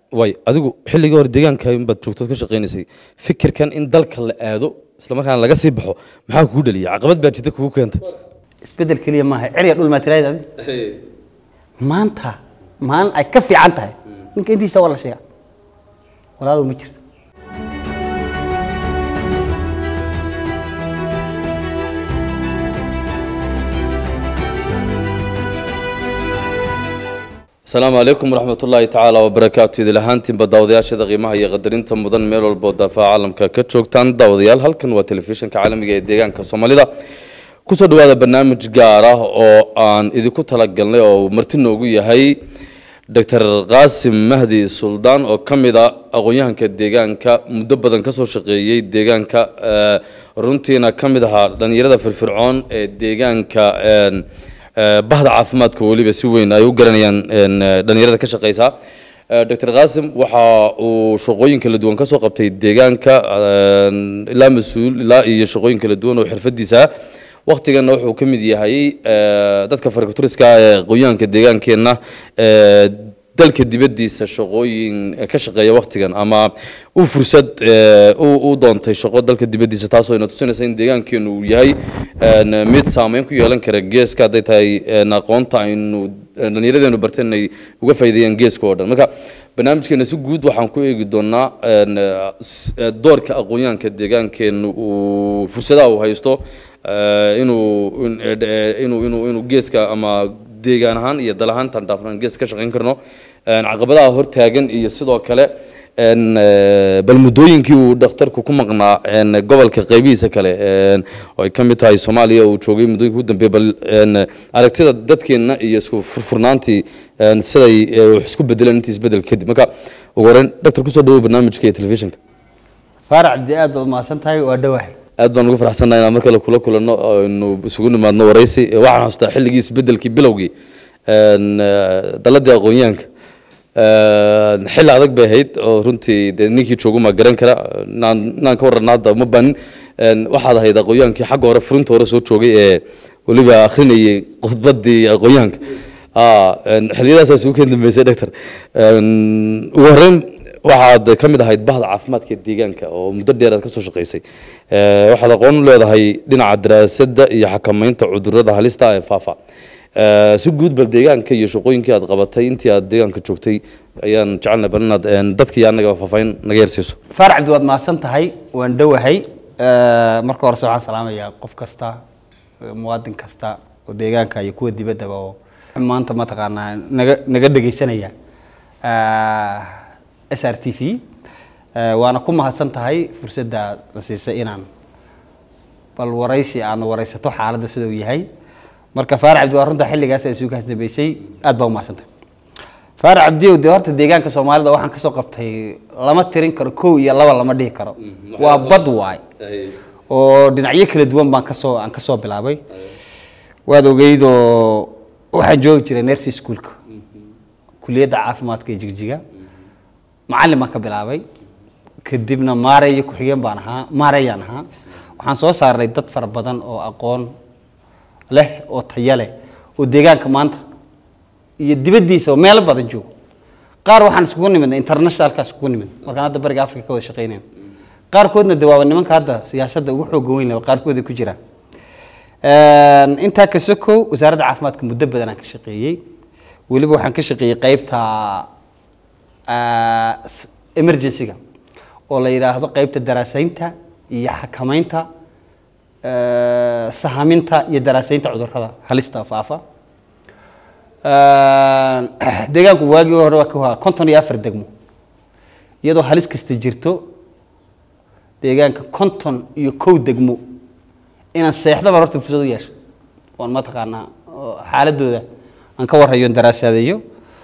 way adigu xilligii hore deegaanka inbaad joogtood ka shaqaynaysay fikirkan in dalka la aado islamarkaana laga sii baxo maxaa kugu dhaliyay caqabad baa jirta kugu keenta isbedel keliya maaha cerya dhul maatiraayad adi maanta maalin ay ka fiican tahay ninka intiisa waa la sheega walaalow ma jirto asalaamu calaykum waraxmatullaahi tacaala wabarakaatu idil ahaantiinba daawadayaashada qiimaha iyo qadarinta mudan meel walboo daafaha caalamka ka joogtaan daawadayaal halkan waa telefishinka caalamiga ee deegaanka soomaalida kusoo dhawaada barnaamij gaar ah oo aan idinku talagalnay oo marti noogu yahay doctor qaasim mahdi suldaan oo ka mid a aqoon-yahanka deegaanka muddo badan kasoo shaqeeyey deegaanka runtiina ka mid ahaa dhalinyarada firfircoon ee deegaanka bahda caafimaadka weliba si weyn ay u garanayaan dhalinyarada ka shaqeysa doctor qaasim waxa uu shaqooyin kala duwan kasoo qabtay deegaanka ilaa mas-uul ilaa iyo shaqooyin kala duwan oo xirfadiisa waktigana wuxuu ka mid yahay dadka farkaturiska ee aqoonyahanka deegaankeenna dalka dibadiisa shaqooyin ka shaqeeya waktigan ama u fursad u doontay shaqo dalka dibadiisa taasoo ina tusinaysa in deegaankeenu uu yahay mid saameyn ku yeelan kara geeska hadday tahay aqoonta aynu dhallinyaradeenu barteen inay uga faa'iideeyaan geeska oo dhan marka barnaamijkeena si guud waxaan ku eegi doonaa doorka aqoonyahanka deegaankeenu uu fursadaha uu haysto inuu inuu inuu inuu geeska ama deegaan ahaan iyo dal ahaantan dhaafnaan gees ka shaqayn karno caqabadaha hortaagan iyo sidoo kale bal muddooyinkii uu dhakhtarku ku maqnaa gobolka qaybihiisa kale oo ay ka mid tahay soomaaliya uu joogay muddooyinka ugu dambeeya bal aragtida dadkeenna iyo isku furfurnaantii siday wax isku bedeleen intii isbedel kadib marka ugu horeyn dhaktar kusoo dhawow barnaamijka iyo telefishinka faarac cabdi aad baad mahadsan tahay waa dhawahay aad baan ugu faraxsannahay inaan mar kale kula kulanno aynu isugu nimaadno waraysi waxaan xasuustaa xilligii isbedelkii bilowgii daladii aqoonyahanka xilli adag bay ahayd oo runtii dee ninkii jooguma garan kara inaan inaan ka warrana hadda uma baanin waxaad ahayd aqoonyahankii xagga hore furinta hore soo joogay ee weliba akhrinayay khudbadii aqoonyahanka xilliyadaasaa isugu keen dambeysay doctor ugu horreyn waxaad ka mid ahayd bahda caafimaadka ee deegaanka oo muddo dheer aad ka soo shaqaysay waxaad aqoon u leedahay dhinaca daraasadda iyo xakameynta cudurrada halista ee faafa si guud bal deegaanka iyo shaqooyinkii aad qabatay intii aad deegaanka joogtay ayaan jecelnay bal inaad dadka iyo annaga faahfaahin naga yarsiiso faarac cabdi waad mahadsan tahay waan dhowahay marka horese waxaan salaamayaa qof kasta muwaadin kasta oo deegaanka iyo kuwa dibaddaba oo maanta mataqaanaa naga naga dhegaysanaya s r t v waana ku mahadsan tahay fursadda la siisay inaan bal waraysi aan waraysato xaaladda sida uu yahay marka faarac cabdi waa runta xilligaas ay isugu kaas dambeysay aad baa u mahadsantahay faarac cabdi dee horta deegaanka soomaalida waxaan kasoo qabtay lama tirin karo kow iyo laba lama dhihi karo waa bad waay oo dhinacyo kala duwan baan kasoo aan kasoo bilaabay waad ogeydoo waxaan joogi jiray nersi schoolka kuliyadda caafimaadka ee jigjiga macallin baan ka bilaabay kadibna maareeyo ku-xigeen baan ahaa maareeyaan ahaa waxaan soo saarnay dad fara badan oo aqoon leh oo taya leh oo deegaanka maanta iyo dibaddiisa oo meelo badan joogo qaar waxaan iskugu nimidnay internationalka iskugu nimid markaan hadda bariga africa ka wada shaqeynayna qaarkoodna de waaba nimanka hadda siyaasadda ugu xooga weyn leh qaarkood ay ku jiraan intaa ka sokow wasaaradda caafimaadka muddo badan aan ka shaqeeyey weliba waxaan ka shaqeeyey qeybta emergency-ga oo la yidhaahdo qeybta daraasaynta iyo xakameynta sahaminta iyo daraasaynta cudurrada halista faafa deegaanku waagii hore waa ka konton iyo afar degmo iyadoo halis kasta jirto deegaanka konton iyo kow degmo inaan seexdaba horta fursad u yeesho oon mataqaanaa xaaladooda aan ka warhayo daraasadeeyo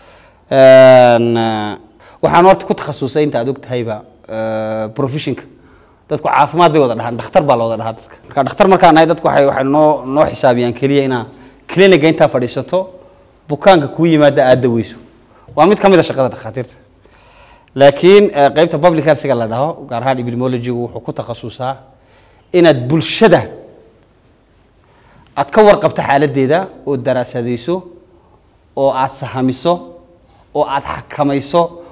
waxaan horta ku takhasusay inta aad og tahayba professionka dadku caafimaad bay wada dhahaan dhakhtar baa la wada dhahaa dadka marka dhakhtar markaan nahay dadku waxay waxay noo noo xisaabiyaan keliya inaa cliniga intaa fadhiisato bukaanka kuu yimaada aad daweyso waa mid ka mid a shaqada dhakhaatiirta laakiin qeybta public healthga la dhaho gaar ahaan epidemiologigu wuxuu ku takhasusaa inaad bulshada aad ka warqabto xaaladeeda oo daraasadayso oo aad sahamiso oo aad xakamayso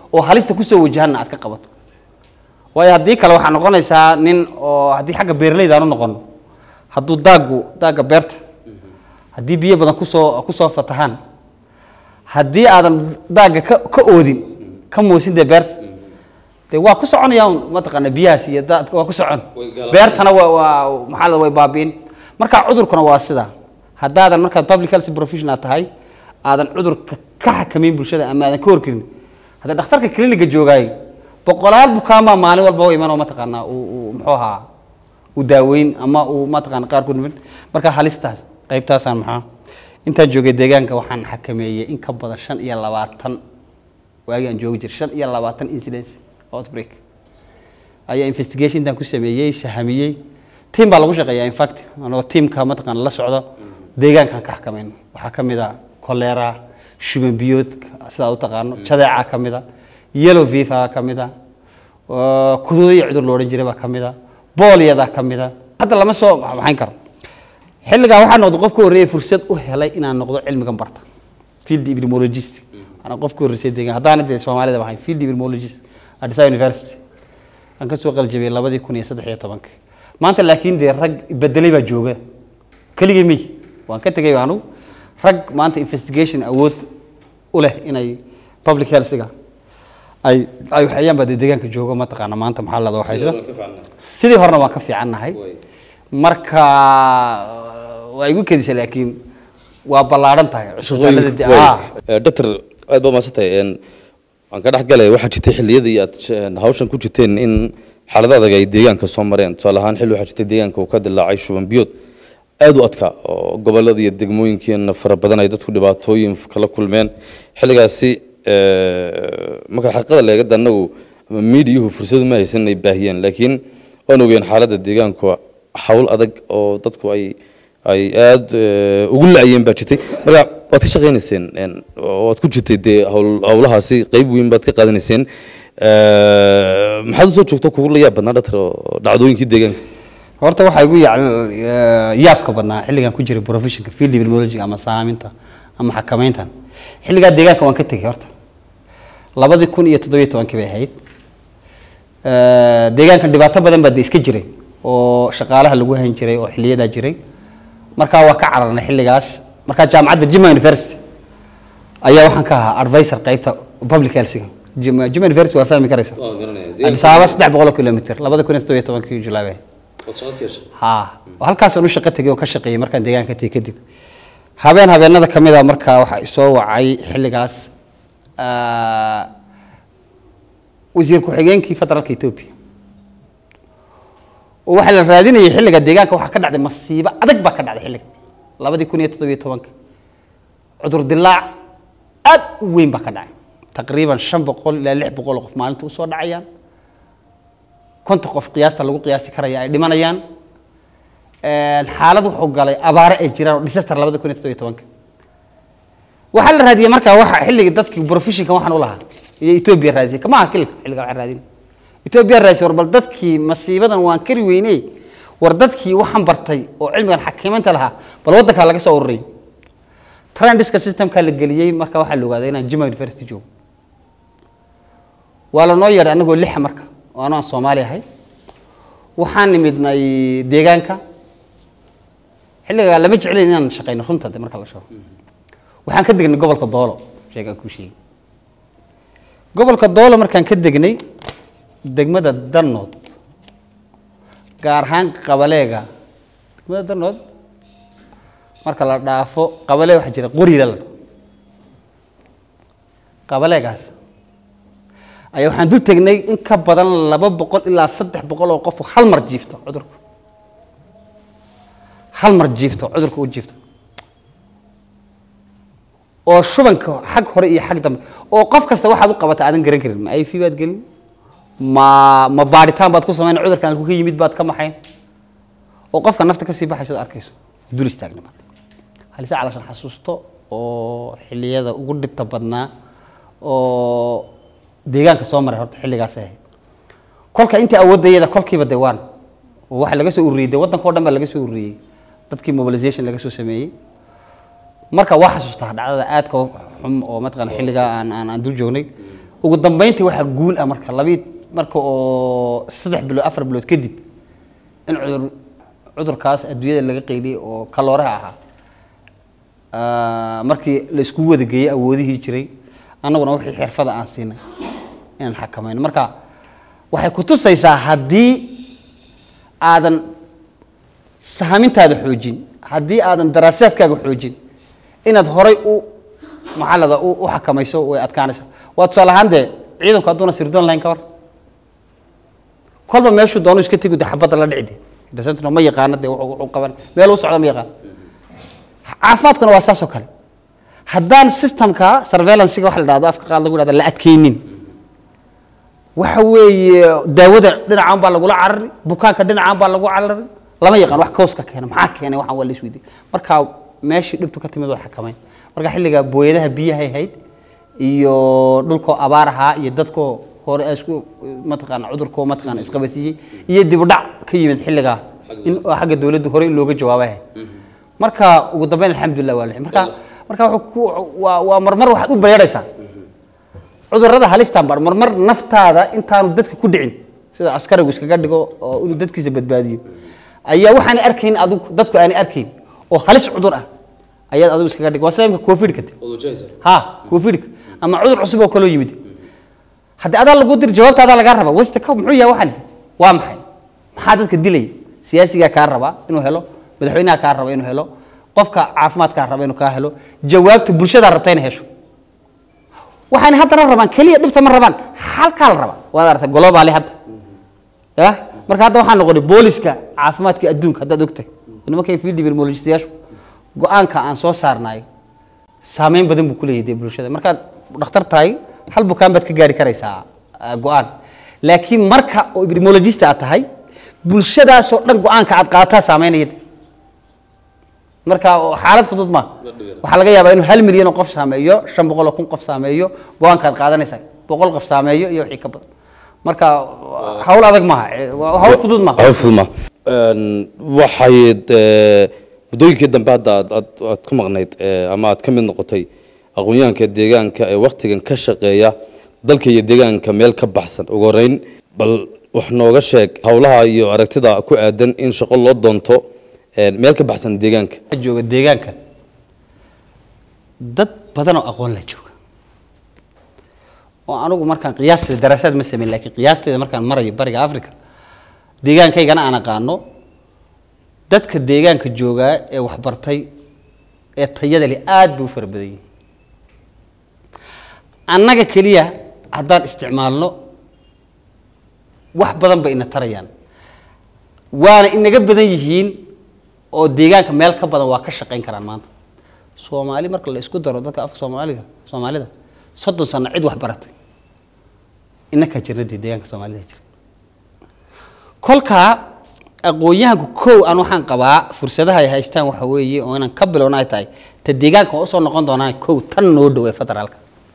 oo halista kusoo wajahanna aad ka qabato waayo haddii kale waxaa noqonaysaa nin oo haddii xagga beeraleyda aan u noqono hadduu daagu daagga beerta haddii biyo badan kusoo kusoo fatahaan haddii aadan daagga ka ka oodin ka moosin dee beerta dee waa ku soconayaan mataqaana biyahaas iyo daadka waa ku socon Way galaan. beertana waa waa maxaa la way baabi'in marka cudurkuna waa sida haddaadan markaad public health professional tahay aadan cudurka ka xakamayn bulshada ama aadan ka horkelin hadda dhakhtarka kliniga joogaay boqolaal bukaan baa maalin walba u imanoo mataqaanaa uu uu muxuu ahaa uu daaweyn ama uu mataqaana qaarkood mid marka halistaas qaybtaasaan maxaa intaan joogay deegaanka waxaan xakameeyey in ka badan shan iyo labaatan waagii aan joogi jiray shan iyo labaatan incidence outbreak ayaa investigation intaan ku sameeyey sahamiyey team baa lagu shaqeeyaa in fact anoo teamka mataqaana la socdo deegaankaan ka xakamayno waxaa ka mid a cholera shuban biyood sidaa u taqaano jadeeca ka mid a yellow fever ka mid a oo kuduuda iyo cudur loodhan jiray baa ka mid a boolyada ka mid a hadda lama soo maxayn karo xilligaa waxaa noqday qof ka horreeyay fursad u helay inaan noqdo cilmigan barta field epidemiologist anaa qof ka horreysay deegaan haddaana dee soomaalida ahayn field epidemiologist Addis Ababa University aan ka soo qaljabiyey labadii kun iyo saddex iyo tobankii maanta laakiin dee rag bedelay baa jooga keligii miy waan ka tegay anugu rag maanta investigation awood u leh inay public healthga ay ay waxayaan baa dee deegaanka joogo mataqaana maanta maxaa lada waxayso sidii horena waan ka fiicannahay marka waa igu kedisa laakiin waa ballaaran tahay cusbitaalada dee- ah. doctor aad baa maadsantahay een, waan ka dhex galay waxaa jirtay xilliyadii aad een, hawshan ku jirteen in xaalado adag ay deegaanka soo mareen tusaale ahaan xilli waxaa jirtay deegaanka uu ka dilaacay shuban biyood aad u adkaa oo gobolada iyo degmooyinkiina fara badan ay dadku dhibaatooyin kala kulmeen xilligaasi ee, marka xaqiiqada leegada anagu ama miidiyuhu fursadu ma haysan inay baahiyeen laakiin waan ogeen xaaladda deegaanku hawl adag oo dadku ay ay aad eh, ugu la-ayeen baa jirtay marka waad ka shaqaynayseen een, oo waad ku jirtay dee hawl- hawlahaasi qeyb weyn baad ka qaadanayseen Eh, maxaad usoo joogto kugu la yaab badnaa dhatar oo dhacdooyinkii deegaanka horta waxaa igu yac- yaabka badnaa xilligan ku jiray professionka field epidemiology ama saaminta ama xakamayntan xilligaa deegaanka waan ka tegey horta labadii kun iyo toddobiyo tobankii bay ahayd Eh, deegaankan dhibaato badan baa de iska jiray oo shaqaalaha lagu hayn jiray oo xiliyadaa jiray markaa waa ka cararnay xilligaas markaa jaamacadda jima university ayaa waxaan ka ahaa advisor qaybta public healthga jima Jimma university waa fahmi karaysa addis ababa saddex boqol oo kilomitr labada kun iyo toddobiyo tobankii julaay bay ahayd. ha halkaasaan u shaqo tegay oo ka shaqeeyey markaan deegaanka tegey kadib habeen habeenada ka mid a markaa waxaa isoo wacay xilligaas ah, wasiir ku-xigeenkii federaalka etoobiya oo waxaa la raadinayay xilliga deegaanka waxaa ka dhacday masiibo adag baa ka dhacday xilliga labadii kun iyo toddobiyo tobanka cudur dilaac aad u weyn baa ka dhacay taqriiban shan boqol ilaa lix boqol oo qof maalinta usoo dhacayaan konta qof qiyaasta lagu qiyaasi karaya ay dhimanayaan Een, xaalad wuxuu galay abaare ay jiraan oo disaster labada kun iyo toddobiyo tobanka waxaa la raadiyey markaa waxa xilliga dadkii professionka waxaan u lahaa iyo etoobiya raadisay kama aha kilka xilliga waxaa raadin etoobiya raadisay war bal dadkii masiibadan waan kari weyney war dadkii waxaan bartay oo cilmigan xakiimaynta lahaa bal waddankaa laga soo ururiyay trendiska systemkaa la geliyey marka waxaa la ogaaday inaan jima university joogo waa la noo yeedhay anagoo lixa marka oo anoo aan soomaali ahay waxaan nimidnay deegaanka xilligaa lama jeclayn inaan shaqayno runta de marka la sheego waxaan ka degnay gobolka doolo sheegaan kuu sheegay gobolka doolo markaan ka degnay degmada danood gaar ahaan qabaleega degmada danood marka la dhaafo qabalee waxaa jira qorila la qabaleegaas ayaa waxaan dul tegnay in ka badan laba boqol ilaa saddex boqol oo qof oo hal mar jiifto cudurku hal mar jiifto cudurka u jiifto oo shubanka xag hore iyo xag dambe oo qof kasta waxaad u qabata aadan garan karin ma iv baad gelin ma ma baaritaan baad ku samayn cudurkan halku ka yimid baad ka maxayn oo qofka nafta kasii baxayso ad arkayso dul istaagna marka halise calashan xasuusto oo xilliyada ugu dhibta badnaa oo deegaanka soo maray horta xilligaas ahayd kolka intii awoodayada kolkiiba de waan oo waxa laga soo ururiyey de waddanka o dhan baa laga soo ururiyey dadkii mobilization laga soo sameeyey marka waa xasuustaa dhacdada aadka u xum oo mataqana xilligaa aan aan aan dul joognay ugu dambeyntii waxaa guul ah marka labi marka oo saddex bilood afar bilood kadib in cudur cudurkaas adduunyada laga qeyliyey oo kalooraha ahaa Ah, markii la iskugu wada geeyey awoodihii jiray annaguna wixii xirfada aan siinay inaan xakamayno marka waxay ku tusaysaa haddii aadan sahamintaada xoojin haddii aadan daraasaadkaaga xoojin inaad horay u maxalada u u xakamayso way adkaanaysaa waa tusaale ahaan dee ciidanku hadduuna sirdoon lahayn ka war kolba meeshuu doonu iska tegi de xabadda la dhici de dasantino ma yaqaano de wuxuu wuxuu qaban meel u socda ma yaqaan caafimaadkuna waa saas oo kale haddaan systemka surveillancega waxa la dhahdo afka qaad lagu dhahdo la adkaynin waxa weeye daawada dhinacaan baa lagula carari bukaanka dhinacaan baa lagu carari lama yaqaan wax kooska keena maxaa keenay waxaan waa la isweydiin marka meeshii dhibtu ka timid waa xakamayn marka xilliga booyadaha biyahay hayd iyo dhulkoo abaar ahaa iyo dadkoo hore ay isku mataqaana cudurkoo mataqaana isqabasiiyey iyo dib u dhac ka yimid xilligaa in oo xagga dawladdu hore in looga jawaabay ahayd marka ugu dambeyn alxamdulilah waa lixi marka marka wuxuu ku waa waa marmar waxaad u bayeedhaysaa cudurrada halistaan bar marmar naftaada intaanu dadka ku dhicin sida askarigu iskaga dhigo oo inuu dadkiisa badbaadiyo ayaa waxaanay arkayn adigu dadku aanay arkayn oo halis cudur ah ayaad adigu iskaga dhig waa sida imka covidka de ha covidka ama cudur cusub oo kaloo yimid haddii adaa lagu dir jawaabta adaa lagaa raba wasta ka muxuu yahay waxaan waa maxay maxaa dadka dilaya siyaasigaa kaa rabaa inuu helo madaxweynaha kaa raba inuu helo qofka caafimaadkaa raba inuu kaa helo jawaabta bulshadaa rabta inay hesho waxaana haddana rabaan keliya dhibta ma rabaan halkaa la rabaa waad aragtay globally hadda ya marka hadda waxaa noqonay booliska caafimaadka adduunka haddaad ogtahay nimankay field epidemiologistayaashu go-aanka aan soo saarnayo saameyn badan buu ku leeyahay dee bulshada markaad dhakhtar tahay hal bukaan baad ka gaari karaysaa ah, go-aan laakiin marka oo epidemiologist aad tahay bulshadaasoo dhan go-aanka aad qaadataa saameynaya de. marka oo xaalad fudud ma waxaa laga yaabaa inuu hal milyan oo qof saameeyo shan boqol oo kun qof saameeyo go-aankaad qaadanaysaa boqol qof saameeyo iyo wixii ka badan marka hawl adag maaha eh, waa hawl fudud maaha cufudma waxay dee muddooyinkii dambe hadda aad aad aad ku maqnayd eh, ama aad ka mid noqotay aqoonyahanka deegaanka ee waktigan ka shaqeeya dalka iyo deegaanka meel ka baxsan ugu horeyn bal wax nooga sheeg howlaha iyo aragtida ku aadan in shaqo loo doonto eh, meel ka baxsan deegaanka Waxaa jooga deegaanka dad badan oo aqoon la jooga oo anigu markaan qiyaasteeda daraasaad ma sameyn laakiin qiyaasteeda markaan marayo bariga africa deegaankaygana aan aqaano dadka deegaanka joogaa ee waxbartay ee tayada leh aad bay u fara badan yihiin annaga keliya haddaan isticmaalno wax badan bay ina tarayaan waana inaga badan yihiin oo deegaanka meel ka badan waa ka shaqayn karaan maanta soomaali marka la isku daro dadka afka soomaaliga soomaalida soddon sano cid wax baratay inakaa jirna dee deegaanka soomaalida jira kolkaa aqoon-yahanku kow aan waxaan qabaa fursadaha ay haystaan waxa weeye oo inaan ka bilowna ay tahay ta deegaanka waa usoo noqon doonaan kow tan noo dhow ee federaalka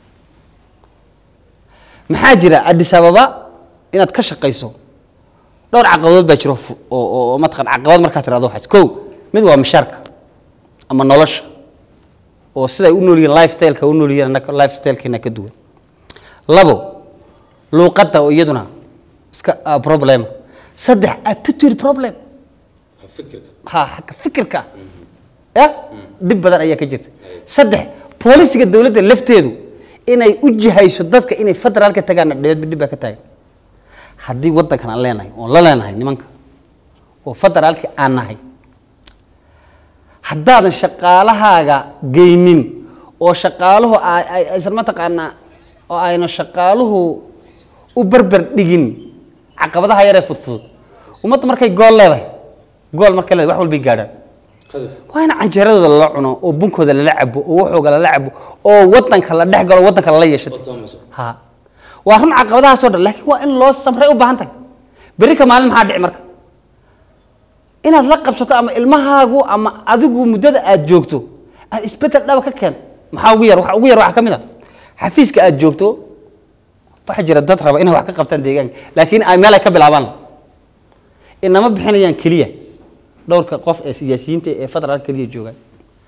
maxaa jira addis ababa inaad ka shaqayso dhowr caqabadood baa jiro fu- oo oo- oo mataqan caqabad markaa tirahdo waxaas kow mid waa mishaarka ama nolosha oo siday u nool yihiin lifestyleka u nool yihiin annaga lifestylekeena ka duwan labo luuqadda oo iyaduna iska ah, problem saddex attitude problem ha xagga fikirka ya dhib badan ayaa ka jirta saddex boolisiga dowladda lafteedu inay u jihayso dadka inay federaalka tagaana dhibad dhib baa ka taagan haddii waddankan aan leenahay oon la leenahay nimanka oo federaalki aan nahay haddaadan shaqaalahaaga geynin oo shaqaaluhu ay- ay- aysan mataqaanaa oo ayna shaqaaluhu u berber dhigin caqabadaha yaree fudfudud ummadda markay gool leedahay gool markay leedahay wax walbay gaadhaan waa in canjeeradooda lala cuno oo bunkooda lala cabo oo waxooga lala cabo oo wadanka la dhex galo wadanka lala yeeshato ha waa run caqabadahaasoo dhan laakiin waa in loo samray u baahan tahay berri ka maalin maxaa dhici marka inaad la qabsato ama ilmahaagu ama adigu muddada aad joogto aad isbedel dhaba ka keento maxaa ugu yar waxa ugu yar waxaa ka mid a xafiiska aad joogto waxaa jira dad raba inay wax ka qabtaan deegaanka laakiin ay meel ay ka bilaabaan inama bixinayaan keliya dhowrka qof ee siyaasiyiinta ee federaalka keliya joogaan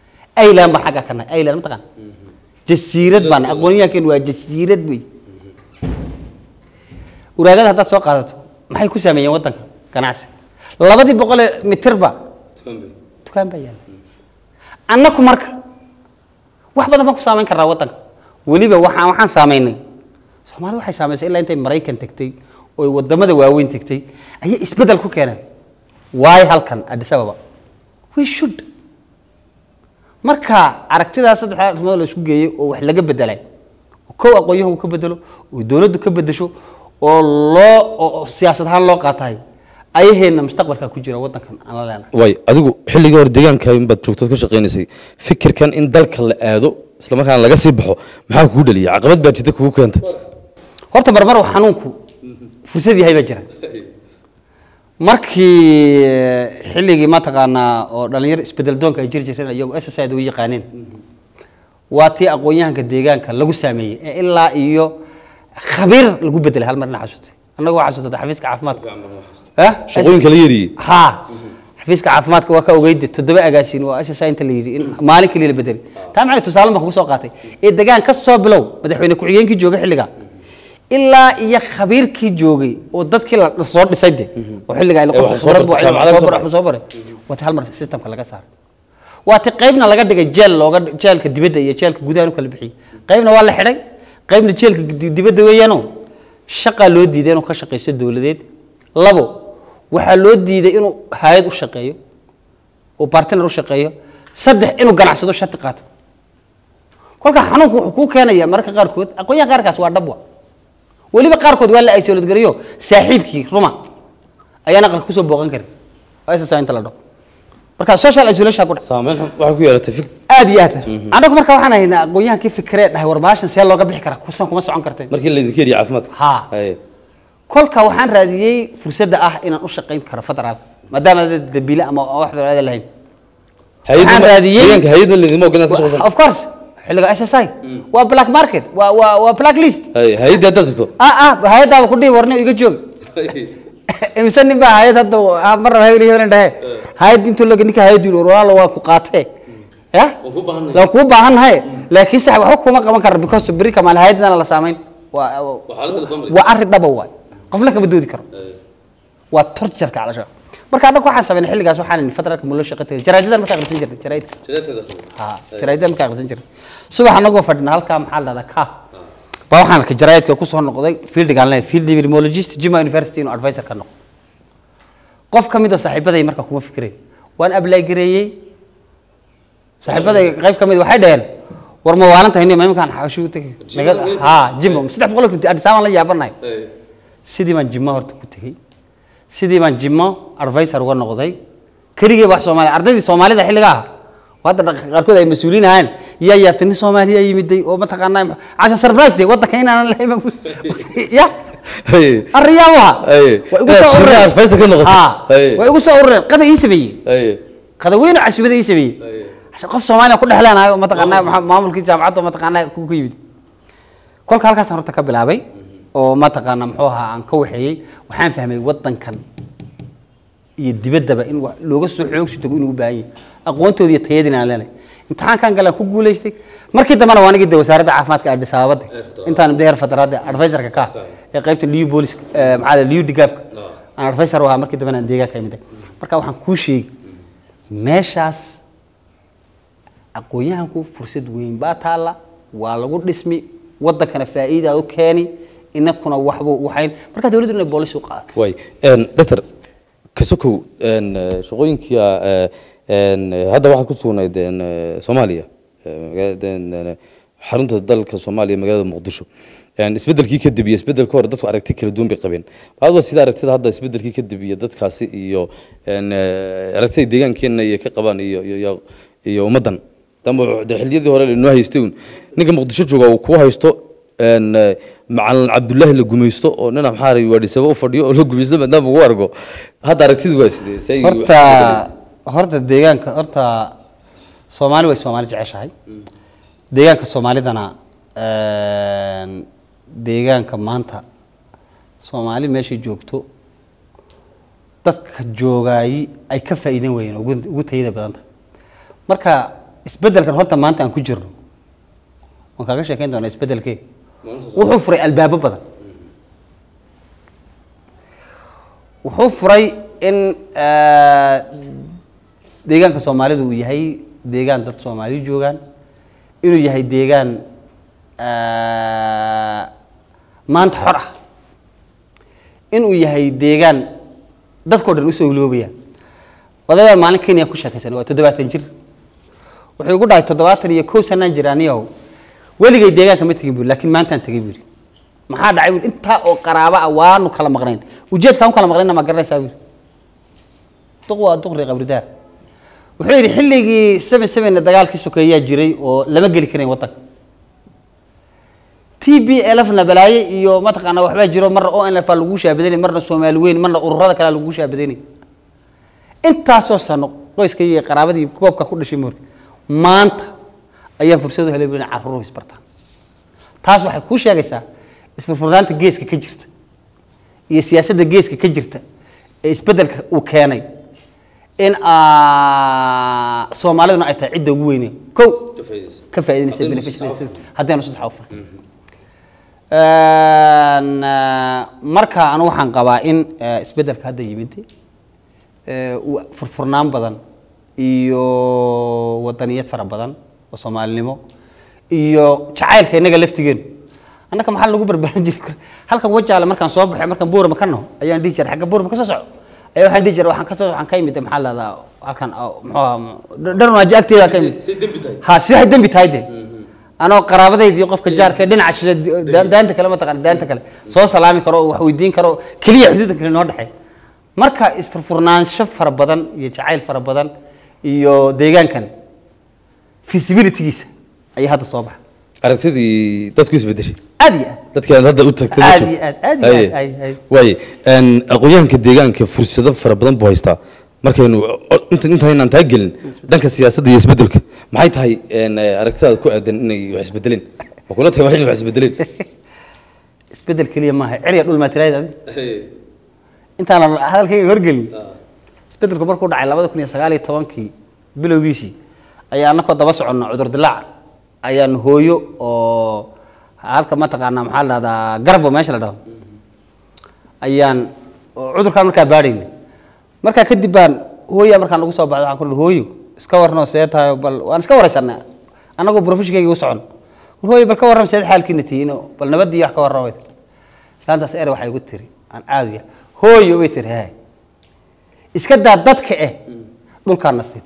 aylan baan xaggaa ka nahay aylan mataqaan jasiirad baan aqoonyahankeenu waa jasiirad wey uraagada haddaad soo qaadato maxay ku saameeyeen waddanka ganacsi labadii boqol ee mitirba dukaan baa yaala annaku marka wax badan baan ku saameyn karnaa waddanka weliba waxaan waxaan saameynay soomaalida waxay saamaysay ilaa intay maraykan tegtay oo wadamada waaweyn tegtay ayay isbeddel ku keeneen waayo halkan addis ababa we should marka aragtidaas saddexda arrimood la isku geeyey oo wax laga bedelay oo kow aqoon-yahanku ka bedelo oo dowladdu ka bedesho oo loo oo siyaasad ahaan loo qaatahay ayaheena mustaqbalka ku jira waddankan aan la leenahay way adigu xilligii hore deegaanka inbaad joogtood ka shaqaynaysay fikirkan in dalka la aado isla markaana laga sii baxo maxaa kugu dhaliyay caqabad baa jirta kugu keenta horta marmar uu xanuunku fursad yahay baa jira markii eh, xilligii mataqaanaa oo dhalinyaro isbedel doonka ay jiri jireen iyagoo s s u yaqaaneen waa tii aqoon-yahanka deegaanka lagu saameeyey ee ilaa iyo khabiir lagu bedelay hal marna xasuustay annaga waa xasuustay xafiiska caafimaadka Eh? shaqooyinka la yeeriyey ha xafiiska caafimaadka waa ka ogeyde toddoba agaasiin oo ss inta la yidhi in maalin kaliya la bedelay taa macnay tusaale baan kugu soo qaatay ee degaan ka soo bilow madaxweyne ku-xigeenkii joogay xilliga ilaa iyo khabiirkii joogay oo dadkii la la soo dhisay de oo xilliga ay Ee, waxay soo bartay, jaamacadaha soo soo baray waati hal mar systemka laga saaray waati qaybna laga dhigay jeel looga jeelka dibadda iyo jeelka gudaha u kala bixiyey qaybna waa la xidhay qaybna jeelka di- dibadda weeyaano shaqaa loo diiday inuu ka shaqaysto dowladeed labo waxaa loo diiday inuu hay-ad u shaqeeyo oo bartiner u shaqeeyo saddex inuu ganacsado shati qaato kolka xanuunku wuxuu kuu keenaya mararka qaarkood aqoonyaha qaarkaas waa dhabwa weliba qaarkood waa la isolad gariyo saaxiibkii ruma ayaan aqalka kusoo booqan karin waa ss inta la dhaho marka social isolation ku dhac saameyn xun waxay ku yeelatay fik aad iyo aad annagu marka waxaan haynaa aqoonyahankii fikree dhahay war baashan see looga bixi karaa kusan kuma socon karteen markii laydinka yeriye caafimaadka Ha. Haye. kolka waxaan raadiyey fursadda ah inaan u shaqayn karo federaalka maadaama dad dabiile ama wax dowlada lahayn Hay-adda- Waxaan raadiyey- deegaanka hay-adda laydima ogolaan ka shaqaysan of course xilliga s s i waa black market waa waa waa black list Haye, hay-adda haddaad tagto ah ah hay-adaaba ku dhihi warni iga joog imise nin baa hay-ad hadda ah, mar raba hebel hebel dhahe hay-ad intuu laga ninka hay-ad yidhi war walaalo waa ku qaatee ya Waan kuu baahannahay. waan kuu baahannahay laakiin sax waxba kuma qaban kara because beri kamaal hay-adana la saamayn waa xaaladda la soo maray. waa arrin dhaba waay qofna kama doodi karo waa torjarka calasha marka annaga waxaan sameynay xilligaas waxaan in federaalka ma loo shaqo tagay jaraa'idadan markaa akhrisan jirnay jaraa'idka ha jaraa'idadan markaa akhrisan jirnay subax annagoo fadhina halkaa maxaa la dhahdaa ka baa waxaan arkay jaraa'idka ku soo noqday fieldigaan leeyahay field epidemiologist jima university inuu advisor ka noqdo qof ka mid a saaxiibaday marka kuma fikirayn waan ablay gareeyey saaxiibaday qayb ka mid waxay dhaheen war ma waalantahay nin ma iminkaan xaashu tagi ha jimo saddex boqol kunti addis abaan la yaabanahay sidii baan jimo horta ku tegey sidii baan jimo advisor uga noqday keligii wax soomaaliya ardaydii soomaalida xilliga ah oo hadda dhaq- qaarkood ay mas-uuliin ahaan yaa yaabtay nin soomaaliya yimiday oo mataqaanaa casha surprise de waddanka inaanan lahayn baan ku- ya Haye. arriyaa waha Haye. way igu Inaad soo jimmo urureen advisor ka noqotay. Ha, Haye. way igu soo urureen qada ii sameeyey Haye. qada weyn oo casbada ii sameeyey Casha qof soomaaliya ku dhexleenahay oo mataqaanaa maxa- maamulkii jaamacadda oo mataqaanaa ku ku yimid kolka halkaasaan horta ka bilaabay oo mataqaanaa muxuu ahaa aan ka waxeeyey waxaan fahmay waddankan iyo dibaddaba in wax looga soo xoogsi tago inuu u baahan yahay aqoontooda iyo tayadiina aan leenahay imtixaankan galaan ku guulaystay markii dambena waa anigii de wasaaradda caafimaadka addis ababada intaan deher federaadda advisorka ka ah ee qaybta liu booliska maxaa la liu digaafka aan advisor u ahaa markii dambena aan deegaanka imid marka waxaan kuu sheegi meeshaas aqoon-yahanku fursad weyn baa taalla waa lagu dhismi waddankana faa'iida u keeni inakuna waxbuu waxayn marka dawladdu inay boolis u qaadato way doctor kasokow een, eh, shaqooyinka eh, een, eh, hadda waxaa ku sugnayd een, eh, soomaaliya eh, magaalada een, een, xarunta dalka soomaaliya magaalada muqdisho Een, isbedelkii kadib iyo isbedelka hore dadku aragti kala duwan bay qabeen adoo sida aragtida hadda isbedelkii kadib iyo dadkaasi iyo een, eh, aragtida deegaankeena iyo ka qabaan iyo iyo- iyo iyo ummaddan dambe de xilliyadii hore inoo haystay uun ninka muqdisho jooga uu kuu haysto een, eh, macalin cabdullaahi la gumaysto oo nina maxaa ray waadhisaba u fadhiyo oo la gumaysto maadaama ugu argo hadda aragtidu waa sidee say horta horta deegaanka horta soomaali way soomaali jeceshahay deegaanka soomaalidana een, deegaanka maanta soomaali meeshay joogto dadka joogaayi ay ka faa'iidan weyeen ugu ugu tayada badanta marka isbeddelkan horta maanta aan ku jirno waan kaaga sheekayn doonaa isbeddelkee wuxuu furay albaabo badan wuxuu furay in eh, deegaanka soomaalidu uu yahay deegaan dad soomaali joogaan inuu yahay deegaan eh, maanta xor ah inuu yahay deegaan dadkao dhan usoo hiloobayaan odayaan maalin kenya ku sheekaysan waa toddobaatan jir wuxuu igu dhahay toddobaatan iyo kow sanaan jir aniyow weligay deegaanka ma tegin buri laakiin maantaan tegay buri maxaa dhacay buri intaa oo qaraabo ah waanu kala maqnayn ujeedkaan u kala maqnayna ma garanaysaa buri duq waa duqri qabridaar wuxuu yidhi xilligii seven sevenna dagaalkii sokeeyaa jiray oo lama geli karayn waddanka t b lfna balaaye iyo mataqaanaa waxbaa jiro marna o nf lagu shaabadanay marna soomaali weyn marna ururada kale lagu shaabadanay intaasoo sano qoyska iyo qaraabadii goobka ku dhashay moor maanta ayaan fursadu helay inay carruuru isbartaan taas waxay kuu sheegaysaa isfurfurnaanta geeska ka jirta iyo siyaasadda geeska ka jirta ee isbeddelka uu keenay in aa, soomaaliduna ay tahay cidda ugu weyne kow ka faa'iidaysa Haddaynu beneficiaries si sax haddaynu si sax u fahmin Een, eh, marka anu waxaan qabaa in eh, isbeddelka hadda yimid eh, uu furfurnaan badan iyo wadaniyad fara badan oo soomaalinimo iyo jacaylka innaga laftigeenu annaka maxaa lagu barbaarin jiray halkan wajaale markaan soo baxay markaan buurama ka naho ayaan dhihi jiray xagga buurama ka soo soco ayaa waxaan dhihi jiray waxaan ka soo waxaan ka imid maxaa la dhahdaa halkan oo, muxuu ahaa dharnaaji agteeda ka imid say dembi tahay ha si waxay dembi tahay de anoo qaraabadayda iyo qofka jaarka ee dhinaca shishe da- daanta kale mataqaan daanta kale soo salaami karo oo wax weydiin karo keliya xuduudda kale noo dhexeey marka isfurfurnaansho fara badan iyo jacayl fara badan iyo deegaankan feasibilitygiisa ayaa hadda soo baxa aragtidii dadku isbedeshay aad iyo aad dadkii aad hadda u tagtay Aad ma iyo jirto? aad, aad iyo Haye. aad, ay- ay. waaye een, aqoonyahanka deegaanka fursado fara badan buu haystaa markaynu o- inta intaynaan taa gelin dhanka siyaasadda iyo isbedelka maxay tahay een, eh, aragtidaada ku aadan inay wax isbedeleen ma kula tahay wax inay wax isbedeleen isbedel keliya maaha ceriya dhul maatiraayad adi intaan hadalkayga horgelin isbedelku markuu dhacay labada kun iyo sagaal iyo tobankii bilowgiisii ayaa anakoo daba soconno cudur dilaac ayaan hooyo oo halka mataqaanaa maxaa la dhahdaa garbo meesha la dhaho ayaan oo cudurkaan markaa baadhayna markaa kadib baan hooyaa markaan ugu soo baxday waxaan ku ihi hooyo iska warnoo see tahay bal waan iska waraysanaa annagoo profeshinkayga u socon war hooyo bal ka warram seed xaalkiina tihiino bal nabadii wax ka warramay laantaas ere waxay igu tiri aan caadiya hooyo bay tiri haay iska daa dadka eh dhulkaan nastid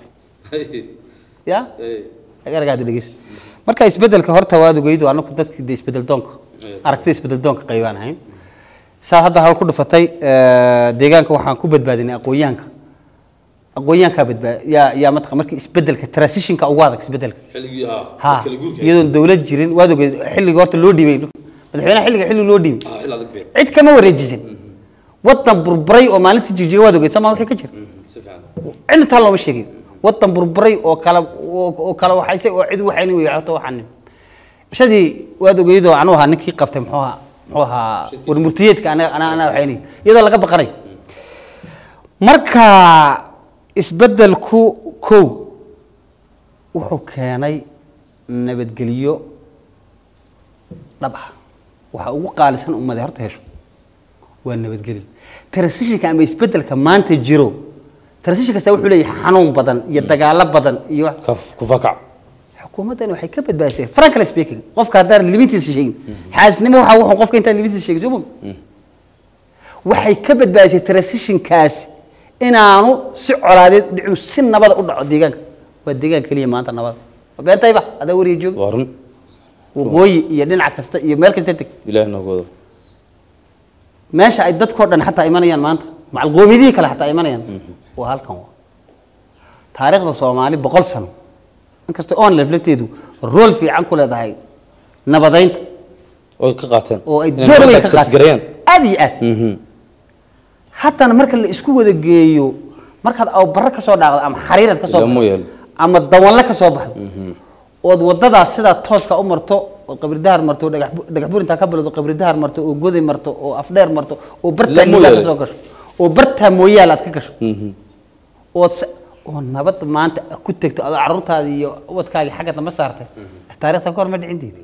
ya agaragaada dhegeyso marka isbedelka horta waad ogeydo anaku dadkii de isbedel doonka aragtida isbedel doonka qaybaan ahayn saa hadda hal ku dhufatay eh, deegaanka waxaan ku badbaadinay aqoonyahanka aqoonyahankaa badbaad yaa yaa mataqan markii isbedelka transitionka ugu adag isbedelka xilligii ha ha iyadoon dawlad jirin waad ogeed xilliga horta loo dhiibay madaxweynaha xilliga xilli loo dhiibay xil adag bee cid kama wareejisan wadan burburay oo maalintii jirjiga waad ogeed somaa wixii ka jira si fiican cidna taa looma sheegin wadan burburay oo kala oo oo kala waxayse oo cid waxayni weyato waxaanin ishadii waad ogeydoo anuu ahaa ninkii qabtay muxuu ahaa muxuu ahaa warmurtiyeedka anaga anaa anaa waxayni iyadoo laga baqanay marka isbedelku kow wuxuu keenay nabadgelyo dhab ah waxa ugu qaalisan ummade horta hesho waa nabadgelyo transitionka ama isbedelka maanta jiro transition kasta wuxuu leeyahay xanuun badan iyo dagaalo badan iyo wax- kaf kufakac xukuumaddani waxay ka badbaadisay frankly speaking qofka haddaan limitiisa sheegin xaasnimo waxa wuxuu qofka intaan limitiisa sheegin soo ma waxay ka badbaadisay transitionkaasi inaanu si colaadeed u dhicin si nabada u dhaco deegaanka waa deegaan keliya maanta nabada waa beentayba adaa wariya jooga waa run waqooyi iyo dhinac kasta iyo meel kasta teg ilaahi noogu wado meesha ay dadkoo dhan xataa imanayaan maanta macal qoomiyadihii kale xataa imanayaan waa halkan waa taariikhda soomaali boqol sano inkastoo on laflafteedu rool fiican ku leedahay nabadaynta oy ka qaateen oo ay Inay door nabadda weyn ka accept gareeyaan qaataan aad iyo aad Mhm. haddana marka la isku wada geeyo markaad awbarro ka soo dhaaqdo ama xariirad ka soo Ilaa baxdo mooyaale. ama dawanle ka soo baxdo ood wadadaas sidaa tooska u marto oo qabridahar marto oo dhagax bu- dhagax burintaa ka bilowdo qabridahar marto oo goday marto oo afdheer marto oo bartaa Ilaa liibaa ka mooyaale. soo gasho oo bartaa mooyaal aad ka gasho Mhm. ood se- oo nabad maanta ku tegto adoo carruurtaada iyo ubadkaagii xagga dambe saartay taariikhda ka hor ma dhicin diidi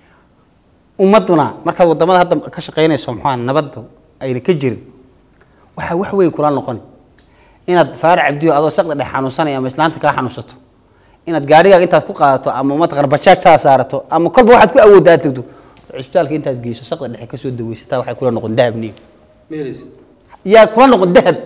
ummadduna markaad wadamada hadda ka shaqaynayso maxaa nabadda ayna ka jirin waxaa wax weyn kula noqoni inaad faarac cabdiyo adoo saqda dhex xanuunsanaya ama islaanta kaa xanuunsato inaad gaarigaaga intaad ku qaadato ama mataqana bajaajtaa saarato ama kolba waxaad ku awoodda aad tagto cisbitaalka intaad geyso saqda dhexe kasoo daweysataa waxay kula noqon dahab niyo yaa kula noqon dahab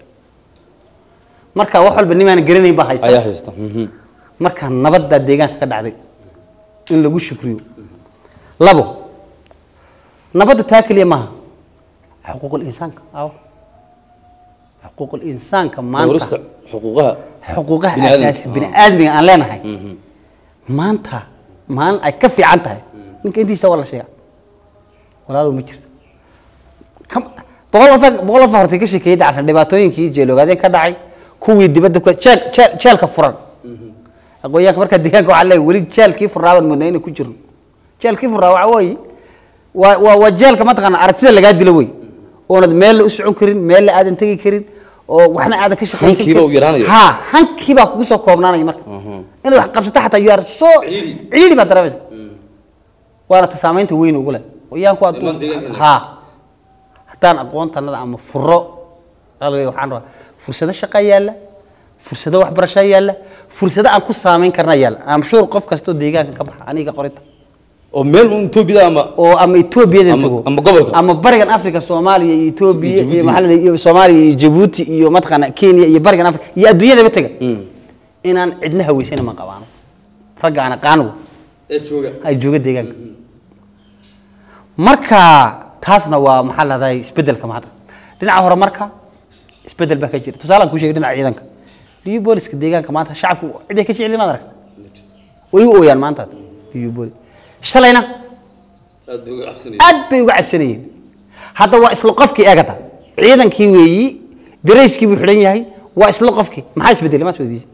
marka wax walba nimaan garanayn baa haysta ayaa haysta mhm. marka nabadda deegaanka ka dhacday in lagu shukriyo labo nabaddu taa keliya maaha xuquuqul insaanka aw xuquuqul insaanka maanta dhowrista xuquuqaha xuquuqaha bini'aadamka. asaasi bini aadmiga aan leenahay maanta maalin ay ka fiican tahay ninka intiisa waa la sheega walaalow ma jirto Kam- boqol qof boqol qof hortay ka sheekeeyay dacashan dhibaatooyinkii jeeloogaadeen ka dhacay kuwii dibadda ku jeel jeel jeelka furan aqoonyahanka markaa deegaanka waxaa leeyahay weli jeelkii furaa baan moodnaa inay ku jirno jeelkii furaa waxaa weeye waa waa waa jeelka mataqaana aragtida lagaa dilo wey oonad meel u socon karin meel la aadan tegi karin oo waxna aadan ka shaqaysan Hankiiba uu yaraanayo. ha hankiibaa kugu soo koobnaanaya marka inaad wax qabsato xataa you are so ciidi baad dareemaysa waana ta saamaynta weyn ugu leh qoyaanku Iman hadduu deegaanka ha haddaan aqoontanada ama furo qalbiga waxaan rabaa fursado shaqa yaalla fursado waxbarasho yaalla fursado aan ku saamayn karna yaalla am sure qof kastoo deegaanka ka baxa aniga qorinta oo meel un Ethiopia ama oo ama Ethiopia Ama- tago ama gobolka. ama barigan Afrika Soomaaliya iyo Ethiopia Iyo Djibouti. iyo maxaa la yidhahdaa, iyo Soomaaliya iyo Djibouti iyo mataqaana Kenya iyo barigan Afrika iyo adduunyadaba taga inaan cidna haweysan ma qabaano ragga aan aqaano ee jooga ay jooga deegaanka marka taasna waa maxaa la dhahdaa isbedelka maanta dhinaca hore marka isbedel baa ka jira tusaalaan kuu sheegay dhinaca ciidanka liyu booliska deegaanka maanta shacabku ciday ka jecel maad aragta way u ooyaan maanta liyu boolis shalayna aad bay uga cabsanayeen aad bay uga cabsanayeen hadda waa isla qofkii eegata ciidankii weeyi darayskii buu xidhan yahay waa isla qofkii maxaa isbedelay maa soo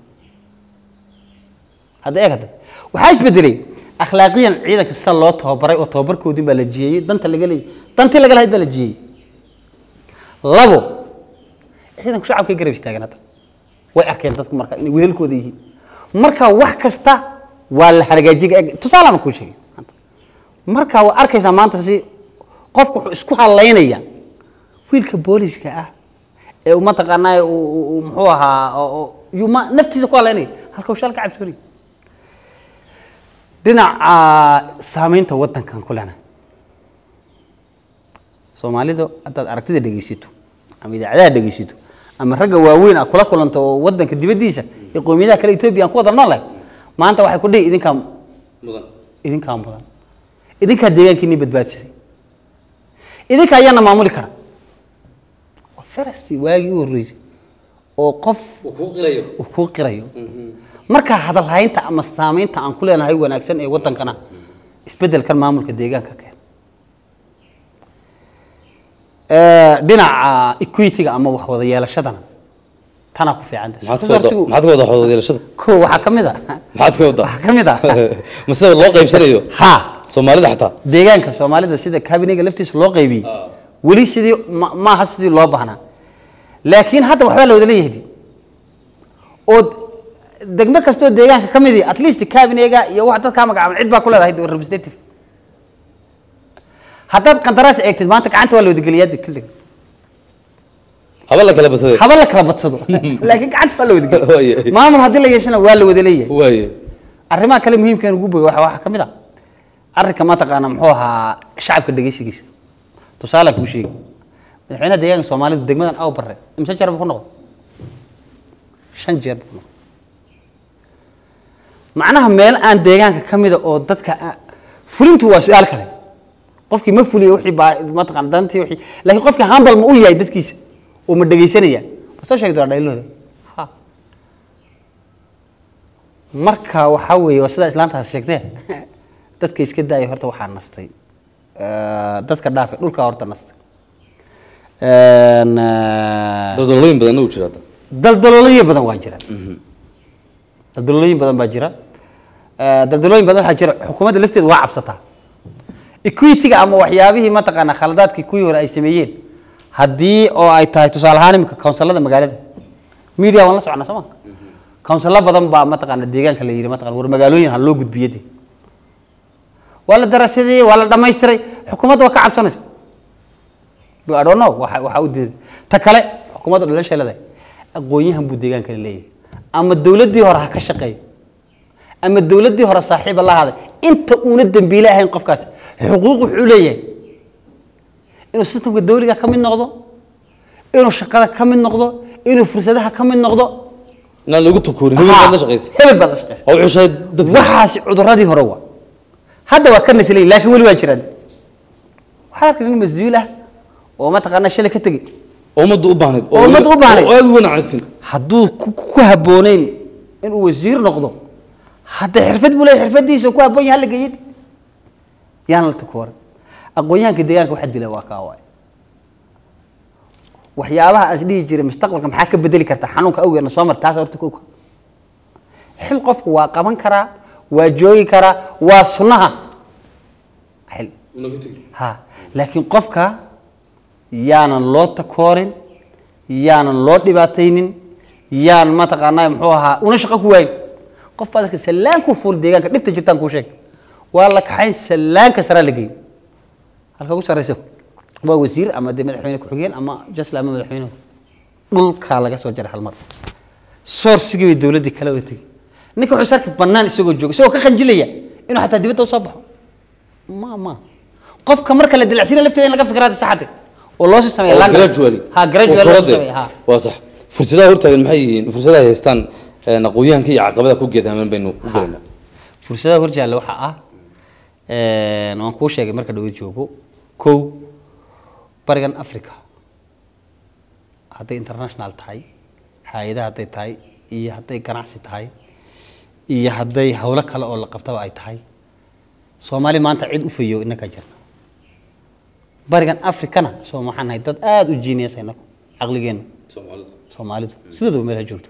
hadda eeg hadda waxaa isbedelay akhlaaqiyan ciidanka sida loo tababaray oo tababarkoodin baa la jiyeeyey danta laga leeyay dantii laga lahayd baa la jiyeeyey labo ciidanku shacabkay garab istaagan hadda way arkeen dadku marka inay wehelkooda yihiin marka wax kasta waa la hargaajiga eeg tusaalama kuu sheegay maanta. marka waa arkaysaa maanta si qofku wuxuu isku halaynaya wiilka booliska ah ee uu mataqaanaa uu- uu- uu muxuu ahaa oo- oo- yuu ma naftiisa ku halaynaya halka uu shal ka cabsoonaya dhinaca saamaynta wadankan ku lena soomaalidu haddaad aragtida dhegeysato ama idaacadaha dhegeysato ama ragga waaweyn ah kula kulanto oo wadanka dibaddiisa iyo qowmiyadaha kale etoobiya aan ku wada noolahay maanta waxay ku dhihi idinkaa mudan idinkaa mudan idinkaa deegaankiinii badbaadisay idinka ayaana maamuli kara waa farastii waagii u horreysay oo qof uu kuu qirayo uu kuu qirayo marka hadalhaynta ama saamaynta aan ku leenahay wanaagsan ee wadankana isbedelkan maamulka deegaanka keen dhinaca equity-ga ama wax wada yeelashadana tanaa ku fiican tahay. maxaad ka wada Resource-gu- maxaad ka wada xoodeelashada ko waxaa ka mid a maxaad ka wada waxaa ka mid ah ma sida loo qaybsanayo ha soomaalida xataa deegaanka soomaalida sida kabinega laftiisa loo qaybiyey weli sidii ma- maaha sidii loo baahnaa laakiin hadda waxbaa la wada leeyahay oo degmo kastoo deegaanka ka mid at least kabinega iyo wax dadkaa magacaaban cid baa ku leedahay dee representative haddaad qandaraas eegtid maanta gacanta waa la wadageliyaa de kulliga haba la kala basaday haba la kala badsado laakiin gacanta waa la Waaye. wadageliya maamul haddii la yeeshana waa la wada leeyahay waaye arrimaha kale muhiimkan ugu boga waxaa ka mid ah arrinka mataqaana muxuu ahaa shacabka dhegeysigiisa tusaale kuu sheegi madaxweynaha deegaanka soomaalidu degmadan aw barre imse jeer buu ku noqdo shan jeer buu ku noqdo macnaha meel aan deegaanka ka mida oo dadka aan- fulintu waa su-aal kale qofkii ma fuliyo wixii baa mataqaana dantii wixii laakiin qofkii hambal ma u yahay dadkiisa oo ma dhegeysanaya ma soo sheegi doonaa dhaylooda ha marka waxaa weeye waa sidaa islaantaas sheegtee dadka iska daaya horta waxaa nastay Eh, dadka dhaafe dhulkaa horta nastay En, eh, daldalooyin badan uu jira hadda daldaloolooyin badan waa jira daldaloolooyin badan baa jira Eh, daldalooyin badan waxaa jira xukuumadda lafteeda waa cabsataa equity-ga ama waxyaabihii mataqaana khaladaadkii kuwii hore ay sameeyeen haddii oo ay tahay tusaale ahaan imika kawnsalada magaalada media waan la soconaa soo ma kawnsalo badan baa mataqaana deegaanka la yidhi mataqana war magaalooyin ha loo gudbiye de waa la darasadeeyey waa la dhamaystiray xukuumadda waa ka cabsanaysa But I don't know waxa waxa u diiday ta kale xukuumadda dhalasha leedahay aqoon-yahan buu deegaanka leeyahay ama dowladdii hore ha ka shaqeeyo ama dowladdii hore saaxiiba la haday inta uuna dembiile ahayn qofkaas xuquuq wuxuu leeyahay inuu sistamka dawliga ka mid noqdo inuu shaqada ka mid noqdo inuu fursadaha ka mid noqdo inaan lagu takuurin hebel baad la shaqaysa hebel baad la shaqaysa oo wuxuu sheegay dadka waxaasi cuduradii hore waa hadda waa ka naslay laakiin weli waa jiraan waxaa arkay nin mas-uul ah oo mataqaanaa shalay ka tegey oo ummadda u baahnayd Oo ummadda u baahnayd. oo aad u wanaagsan hadduu ku ku habbooneyn inuu wasiir noqdo hadda xirfad buu leeyahay xirfadiisa ku habboon yahay hala geeyid yaan la takoore aqoon-yahanka deegaanka waxa dila waa kaa waay waxyaabaha aan is dhihi jiray mustaqbalka maxaa ka bedeli karta xanuunka awgeedna soo mar taas horta kow xil qofku waa qaban karaa waa joogi karaa waa sunnaha xil ha laakiin qofka yaanan loo takoorin yaanan loo dhibaataynin yaan mataqaanaa muxuu ahaa una shaqo ku waayin qof baad arka sallaanku fuul deegaanka dhibta jirtaan kuu sheeg waa la kaxayn sallaanka saraa la geyn halka ugu sarreysa waa wasiir ama dee madaxweyne ku-xigeen ama jasla ama madaxweyne dhulkaa laga soo jaray hal mar soorsigii bay dowladdii kala wada tegey ninka wuxuu sarki bannaan isagoo jooga isagoo ka qanjilaya inuu xataa dibadda usoo baxo ma ma qofka marka la dilacsina lafteeda in laga fikiraada saxate oo loo sii sameeya oo laan- gradually ha gradually oo loo korodee. sameeya ha waa sax fursadaha hortaagan maxay yihiin fursadaha ay haystaan een, aqoon-yahanka iyo caqabada ku geedaaman baynu u gelaynaa fursadaha horjaalla waxaa ah een, waan kuu sheegay marka dhawad joogo kow barigan africa hadday international tahay hay-adaha hadday tahay iyo hadday ganacsi tahay iyo hadday howlo kale oo la qabtaba ay tahay soomaali maanta cid u fayo inaka jirna barigan africana soo maxaan nahay dad aada u jiiniyasa inagu caqligeenna soomaalidu sidoodaba meel ha joogto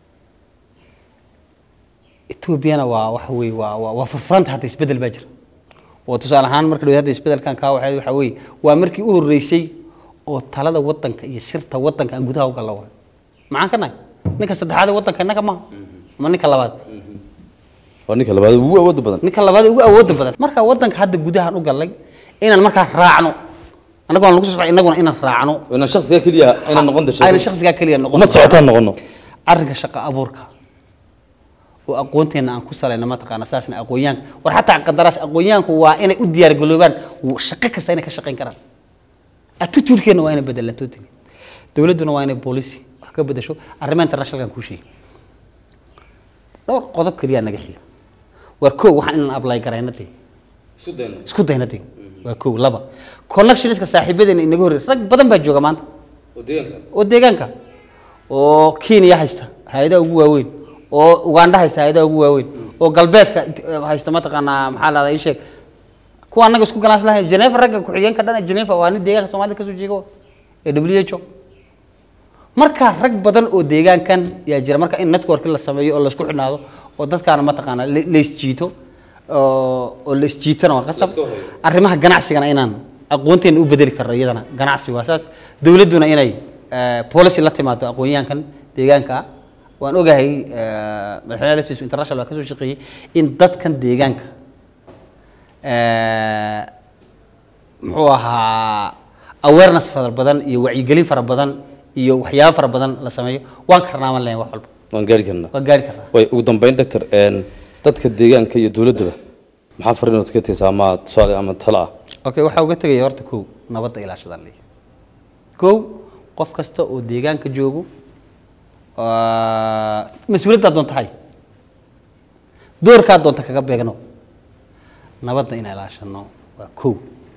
etoobiyana waa waxa weye waa waa waa furfuranta hadda isbedel baa jira oo tusaale ahaan marka dhow hadda isbedelkan kaa waxay waxa weeye waa markii u horreysay oo talada wadanka iyo sirta wadanka aan gudaha u galla waayo maxaan ka nahay ninka saddexaad ee wadanka innaga maaha ama ninka labaad waa ninka labaad ugu awoodda badan ninka labaad ee ugu awoodda badan marka wadanka hadda gudahaan u gallay inaan markaa raacno annagoo aan lagu soo socday innaguna inaan raacno inaan shakhsiga keliya inaan noqon dashay ayna shakhsigaa keliya noqon ma socotaan noqono arrinka shaqo abuurka oo aqoonteenna aan ku salayno mataqaana saasna aqoonyahanka war xataa qadaraas aqoonyahanku waa inay u diyaargaloobaan w- shaqo kasta inay ka shaqayn karaan attitude-keenna waa inay bedelaan totally dowladduna waa inay policy wax ka bedesho arrimaha internationalkan kuu sheegay dhowr qodob keliyaa naga xiga war kow waxaan inaan apply garayna dee isu dayno isku dayna dee waa kow laba connectionska saaxiibadeena inaga horreey rag badan baa jooga maanta oo deegaanka oo deegaanka oo kenya haysta hay-adaha ugu waaweyn oo ugandha haysta hay-adaha ugu waaweyn oo galbeedka eh, haysta mataqaanaa maxaa lahdaa ii sheeg kuwa annaga isku galaas lahayn genefa ragga ku-xigeenka dhan ee genefa waa nin deegaanka soomaalida kasoo jeega ee w h o marka rag badan oo deegaankan yaa jira marka in network la sameeyo oo laisku xidhnaado oo dadkaana mataqaanaa la- la isjiito oo oo la isjiitana waa qasab Laiska horeeyo. arrimaha ganacsigana inaan aqoonteena u bedeli karno iyadana ganacsi waa saas dowladduna inay eh, policy la timaado aqoonyahankan deegaanka ah waan ogahay eh, madaxweynaha laftiisu international waa kasoo shaqeeyey in dadkan deegaanka eh, muxuu ahaa awareness fara badan iyo wacyigelin fara badan iyo waxyaabo fara badan la sameeyo waan karnaaman lahayn wax walba waan gaari karnaa waan gaari karnaa way ugu dambeyn doctor een, dadka deegaanka iyo dowladdaba maxaa fariinood ka taysaa ama tusaale ama talo ah okay waxaa uga tegaya horta kow nabadda ilaashadaan leeyahay kow qof kasta oo deegaanka joogo waa- mas-uuliyaddaa doonta hay doorkaa doonta kaga beegno nabadda inaan ilaashano waa kow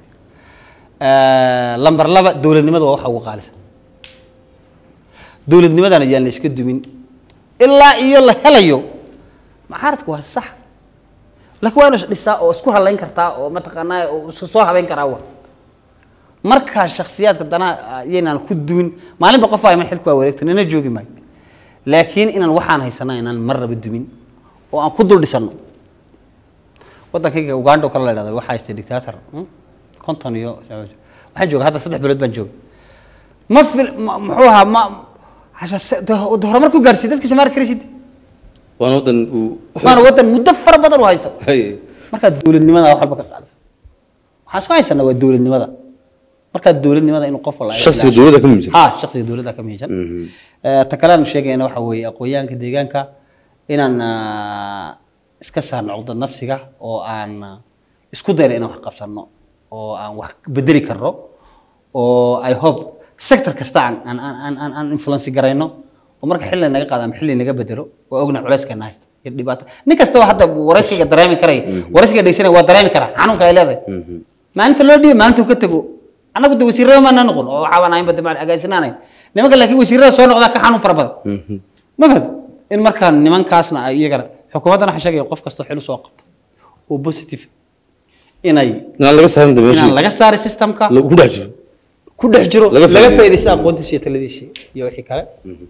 lambar laba dowladnimada waa waxa ugu qaalisa dowladnimadana yaan la iska dumin ilaa iyo la helayo macaaradku waa sax laakiin waa inu isdhisaa oo isku halayn kartaa oo mataqaanaa oo isu soo habeyn karaa wa markaa shaksiyaadka danaa yaynaan ku duwin maalinba qof ayman xilku waa wareegto nina joogi maayo laakiin inaan waxaan haysanaa inaan mar raba dumin oo aan ku dul dhisano wadankayga uganda oo kale la idhahdo waxaa haystay dictator hmm? konton iyo waxaan jooga hadda saddex bilood baan jooga ma fil ma- muxuu ahaa ma hasha se- de- de horumar ku gaarsiiy dadkiisa maari karaysid waana waddan uu waana wadan muddo fara badan u haysto hay markaa dowladnimada wax walba ka qaalisa waxaan isku haysanaa waa dowladnimada markaa dowladnimada inuu qof walba shakhsiga dowladda ka muhiimsan ha shakhsiga dowladda ka muhiimsan Eh, ta kale aan sheegayna waxa weeye aqoonyahanka deegaanka inaan ah, iska saarno cugdad nafsiga oo aan ah, isku dayno inaan wax qabsano oo aan wax bedeli karno oo i hope sector kasta aan aan aan aan- aan aan influence garayno oo marka xilli naga qaado ama xilli naga bedelo waa ogna culeyskeena haysta iyo dhibaato nin kastaba hadda waraysiga dareemi karaya waraysiga dhegeysanaya waa dareemi karaa xanuunka ay leedahay maalinta loo dhiibo maalintuu ka tego annagu de wasiirada maana noqon oo caawanaynba de agaasinaanayn nimanka laakiin wasiirada soo noqdaa ka xanuun fara badan ma fahad in markaa nimankaasna ay iyagana xukuumaddana waxaa sheegaya qof kastoo xil soo qabta oo positive inay inaan laga saarin inaan dameeshii laga saaray systemka ku dhex jiro ku dhex jiro Laga laga faa'iideeyo. faa'iidaysta aqoontiisa iyo taladiisa iyo wixii kale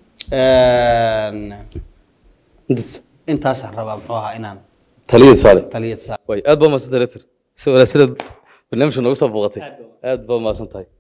Een, intaas intaasaan rabaa muxuu ahaa inaan taliyada saale taliyada saaro way aad baa mahadsan director si wanaagsanad barnaamijka noogu soo booqatay aad baa mahadsan tahay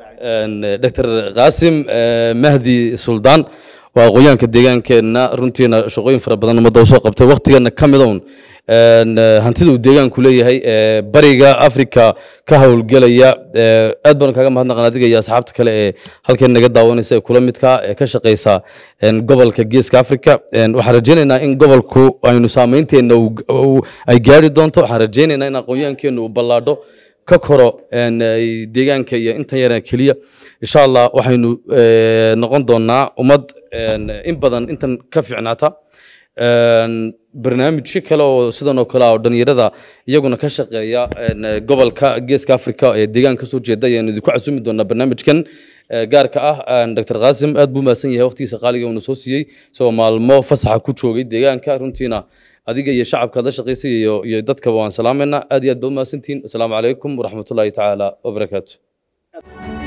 dr qaasim eh, mahdi suldaan waa aqoonyahanka deegaankeenna runtiina shaqooyin fara badan ummadda usoo qabtay waqtigana ka mid un een, eh, hantida uu deegaanku leeyahay eh, bariga africa ka howlgelaya eh, aad baan kaaga mahadnaqan adiga iyo asxaabta kale ee halkan naga daawanaysa ee kula midka ee ka shaqeysa een, gobolka geeska africa Een, waxaan rajeynaynaa in gobolku aynu saameynteena uu- uu- ay gaari doonto waxaan rajeynaynaa in aqoonyahankeenu uu ballaadho ka koro een, ay deegaanka iyo intan yara keliya insha allah waxaynu eh, noqon doonaa ummad een, in badan intan ka fiicnaata Een, barnaamijyo kale oo sidan oo kale ah oo dhalinyarada iyaguna ka shaqeeya een, gobolka geeska africa ee deegaan kasoo jeeda ayaanu idinku casumi doonaa barnaamijkan eh, gaarka ah Een, dr qaasim aad buu mahadsan yahay waqtigiisa qaaliga uuna soo siiyey isagoo maalmo fasaxa ku joogay deegaanka runtiina adiga iyo shacabka aad la shaqaysay iyo iyo dadkaba waan salaamayna aad iyo aad baa u mahadsantihiin asalaamu calaykum waraxmatullaahi tacaala wabarakaatu